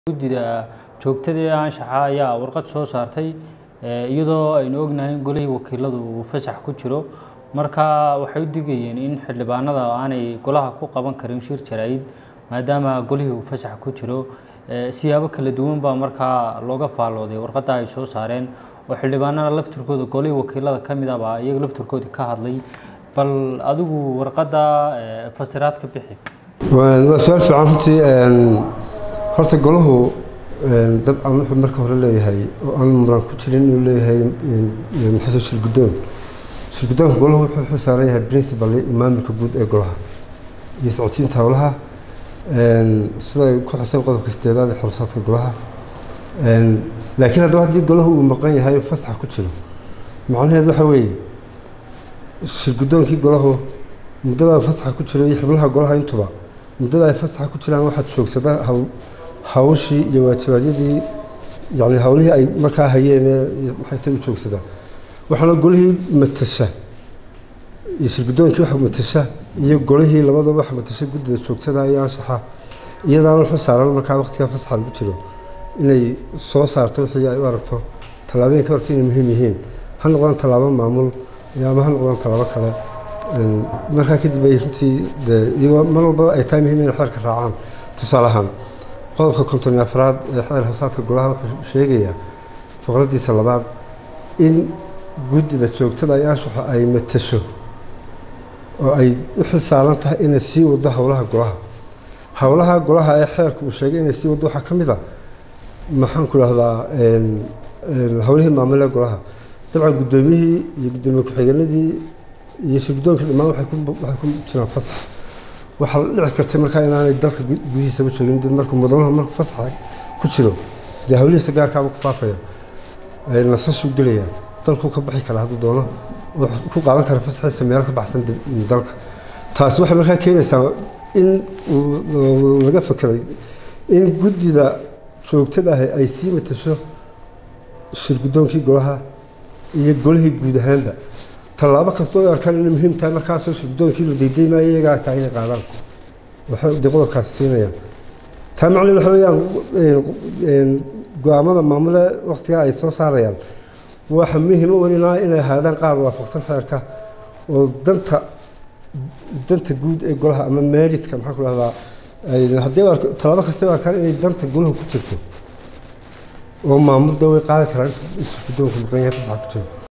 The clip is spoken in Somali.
guddida joogtada ee anshaxa ayaa warqad soo saartay iyadoo aynu ognahay in golihii wakiiladu uu fasax ku jiro marka waxay u digayeen in xildhibaanada aanay golaha ku qaban karin shir jaraa'id maadaama golihii uu fasax ku jiro siyaabo kala duwan baa markaa looga faallooday warqadda ay soo saareen oo xildhibaanada laftirkooda golihii wakiilada ka mid ah baa iyaga laftirkooda ka hadlay bal adigu warqadda fasiraad ka bixi waa su-aal fiican runtii horta golahu dabcan wuxuu marka hore leeyahay oo aan muran ku jirin inuu leeyahay maxaa shirguddoon shirguddoonka golahu wuxuu xil saaran yahay principal maamulka guud ee golaha iyo socodsiinta howlaha siday ku xusan qodobka sideedaad ee xorsaadka golaha laakiin haddaba haddii golahu uu maqan yahay oo fasaxa ku jiro macnaheed waxa weeye shirguddoonkii golahu muddada fasaxa ku jiro iyo xubnaha golaha intuba muddada ay fasaxa ku jiraan waxaad joogsada hawshii iyo waajibaadyadii yani hawlihii ay markaa hayeen maxay tay u joogsadaan waxaana golihii matasha iyo shirguddoonkii waxa matasha iyo golihii labadaba waxa matasha guddida joogtada iyo anshaxa iyadaana wuxuu saaran markaa waqtigaa fasaxa lagu jiro inay soo saarto wixii ay u aragto tallaabooyinka horta inay muhiim yihiin ha noqdaan tallaabo maamul ama ha noqdaan tallaabo kale markaa kadib ay runtii de iyagoo mar walba ay tahay muhiim inay xeerka raacaan tusaale ahaan qodobka konton iyo afraad ee xeer hoosaadka golaha wuxuu sheegayaa faqradiisa labaad in guddida joogtada ay anshaxa ay matasho oo ay u xil saaran tahay inay sii wado howlaha golaha howlaha golaha ee xeerka uu sheegay inay sii wado waxaa ka mid a maxaan ku dhahdaa howlihii maamulee golaha dabcan guddoomiyihii iyo guddoomiye ku-xigeenadii iyo shirguddoonkii dhammaan waxay ku jiraan fasax waxaa dhici kartay markaa inaanay dalka gudihiisaba joogin dib markuu mudanaha markuu fasaxa ku jiro dee hawlihiisa gaarkaaba ku faafaya nasashuu gelaya dalkuu ka baxi karaa hadduu doono oo ku qaadan kara fasaxiisa meel ka baxsan dalka taasi waxay markaa keenaysaa in laga fekeray in guddida joogtada ahi ay sii matasho shirguddoonkii golaha iyo golihii guud ahaanba tallaabo kastoo ay arkaan inay muhiim tahay markaasoo shirguddoonkii la daydaymayo iyagaa tahay inay qaadaan waxay de qodobkaasi siinayaan taa macnaheed waxa weeyaan go-aamada maamule waqtigaa ay soo saarayaan waxa muhiima welinaa inay ahaadaan qaar waafaqsan xeerka oo danta danta guud ee golaha ama meeridka maxaan ku dhahdaa haddii tallaabo kasta ay arkaan inay danta golaha ku jirto oo maamulda way qaadi karaan inta shirguddoonku maqan yahay fasaxa ku jiro